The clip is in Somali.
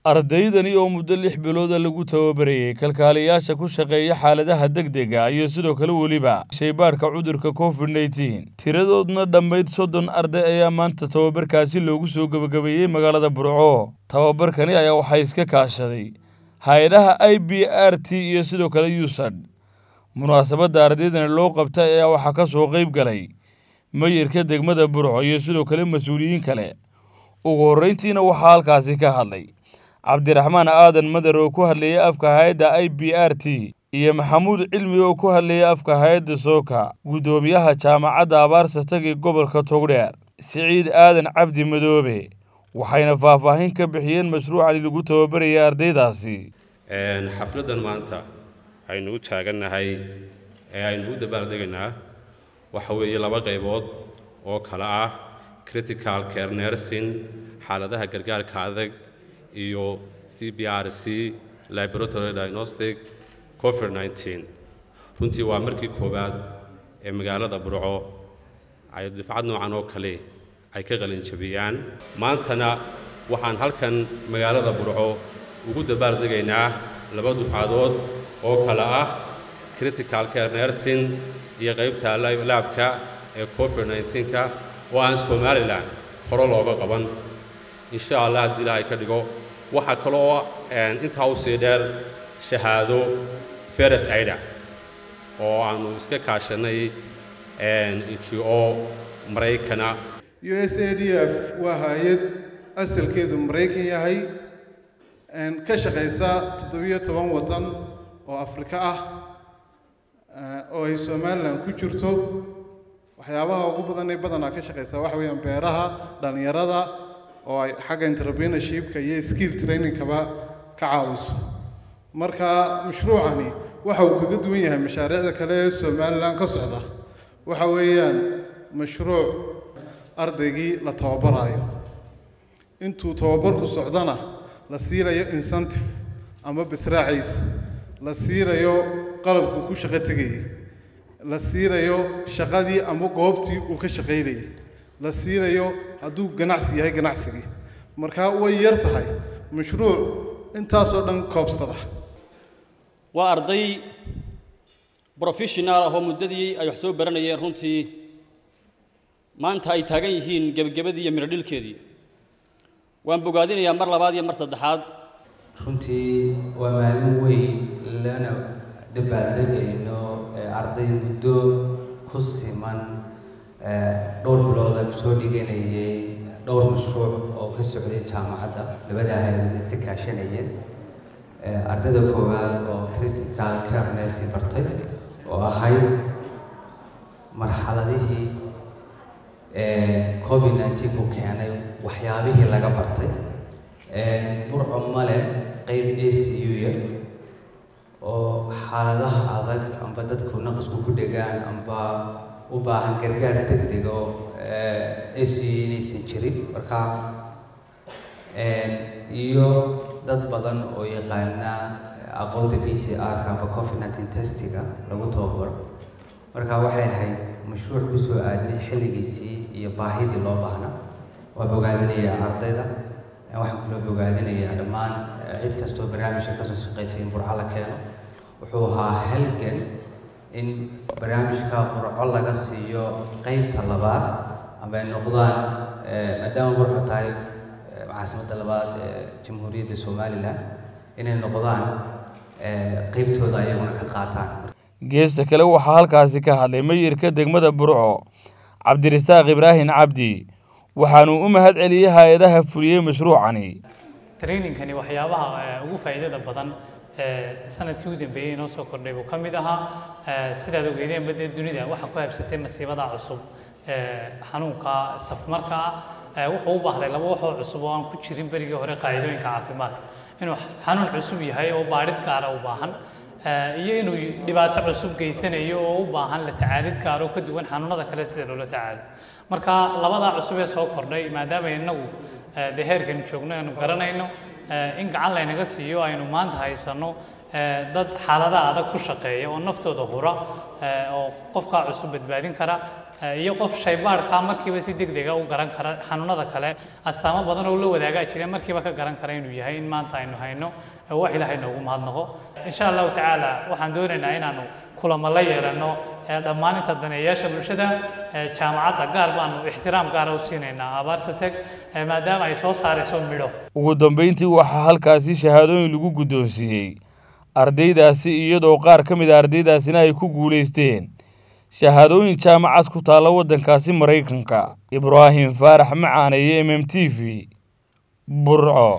ardaydani oo muddo lix bilooda lagu tababarayey kalkaaliyaasha ku shaqeeya xaaladaha degdega iyo sidoo kale weliba shaybaadhka cudurka covid nneteen tiradoodna dhammayd soddon arday ayaa maanta tababarkaasi loogu soo gebagabeeyey magaalada burco tababarkani ayaa waxaa iska kaashaday hay-adaha i b r t iyo sidoo kale usad munaasabadda ardaydani loo qabtay ayaa waxaa ka soo qayb galay mayirka degmada burco iyo sidoo kale mas-uuliyiin kale ugu horreyntiina waxaa halkaasi ka hadlay cabdiraxmaan aadan madar oo ku hadlayay afka hay-adda i b r t iyo maxamuud cilmi oo ku hadlayay afka hay-adda sooka guddoomiyaha jaamacadda abaarsa tagi gobolka togdheer siciid aadan cabdi madoobe waxayna faahfaahin ka bixiyeen mashruucani lagu tababarayay ardaydaasi xafladdan maanta aynu u taagannahay ee aynu u dabaaldegaynaa waxa weeye laba qaybood oo kale ah critical care nursing xaaladaha gargaarka adag iyo c b r c laboratory diagnostic covid nneteen runtii waa markii koowaad ee magaalada burco ay difcad noocan oo kale ay ka qalinjabiyaan maantana waxaan halkan magaalada burco ugu dabaaldegaynaa laba dufcadood oo kale ah critical care nursing iyo qaybta laabka ee covid nneteen-ka oo aan somalilan hore looga qaban insha allah haddii ilaahay ka dhigo waxaa kale oo intaa u sii dheer shahaado feres aida oo aanu iska kaashanay g o maraykana u s a d f waa hay-ad asalkeedu maraykan yahay ka shaqaysa toddobiyo toban waddan oo afrika ah oo ay somalilan ku jirto waxyaabaha ugu badan ay badanaa ka shaqaysaa waxa weeyaan beeraha dhallinyarada oo ay xagga entrepreneurshipka iyo skill trainingkaba ka caawiso marka mashruucani waxa uu kaga duwan yahay mashaariicda kale ee somalilan ka socda waxa weeyaan mashruuc ardaygii la tababaraayo intuu tababarku socdona la siinayo incentive ama bisraaciisa la siinayo qalabkuu ku shaqo tegayay la siinayo shaqadii ama goobtii uu ka shaqaynayay la siinayo hadduu ganacsi yahay ganacsigii markaa way yar tahay mashruuc intaasoo dhan koobsada waa arday professional ah oo muddadii ay wax soo baranayeen runtii maanta ay taagan yihiin gebagabadii iyo mirodhilkeedii waan bogaadinayaa mar labaad iyo mar saddexaad runtii waa maalin weyn lana dabaaldegayno arday muddo ku siman dhowr bilood ay kusoo dhiganayay dhowr mashruuc oo ka socday jaamacadda labada hay-adood iska kaashanayeen ardayda koowaad oo critical care nursing bartay oo ahayd marxaladihii covid nineteen ku keenay waxyaabihii laga bartay burco male qeyb a c u-ya oo xaaladaha adag amba dadku naqasku ku dhegaan amba u baahan gargaar degdeg oo a c u inaysan jirin marka iyo dad badan oo yaqaana aqoonta b c r-ka amba covid nineteen testiga lagu tababaro marka waxay ahayd mashruuc kusoo aadnay xilligiisii iyo baahidii loo baahna waa bogaadinayaa ardayda waxaan kaloo bogaadinayaa dhammaan cid kastoo barnaamijka kasoo shaqaysay in burco la keeno wuxuu ahaa halgan in barnaamijka burco laga siiyo qeybta labaad ama ay noqdaan maadaama burco tahay caasimadda labaad ee jamhuuriyadda somalilan inay noqdaan qeybtooda ayaguna ka qaataan geesta kale waxaa halkaasi ka hadlay mayirka degmada burco cabdirasaaq ibraahim cabdi waxaanuu u mahad celiyey hay-adaha fuliyey mashruucani trainingkani waxyaabaha ugu faa'iidada badan sanadkii u dambeeyey inoo soo kordhay buu ka mid ahaa sidaad ogeedeenba dee dunida waxaa ku habsatay masiibada cusub xanuunka safmarka ah wuxuu u baahday laba waxoo cusub oo aan ku jirin berigii hore qaacidooyinka caafimaadka inuu xanuun cusub yahay oo baadhid gaara u baahan iyo inuu dhibaato cusub geysanayo oo u baahan la tacaalid gaaro ka duwan xanuunada kale sida loola tacaalo marka labadaa cusub ee soo kordhay maadaama inagu dee heerkan joogno aynu garanayno in gacan laynaga siiyo aynu maanta haysanno dad xaaladaha adag ku shaqeeya oo naftooda hura oo qofkaa cusub badbaadin kara iyo qof shaybaadhka markiiba si deg dega u garan kara xanuunada kale astaamo badan oo la wadaagaa jira markiiba ka garan kara inuu yahay in maanta aynu hayno wax ilaahay noogu mahadnaqo insha allahu tacaala waxaan doonaynaa inaanu kulamo la yeelano dhammaan inta daneeyaasha bulshada jaamacadda gaar baanu ixtiraam gaara u siinaynaa abaarta teg maadaama ay soo saarayso midho ugu dambeyntii waxaa halkaasi shahaadooyin lagu guddoonsiiyey ardaydaasi iyadoo qaar ka mid a ardaydaasina ay ku guulaysteen shahaadooyin jaamacad ku taalla waddankaasi maraykanka ibraahim faarax macaane iyo m m t v burco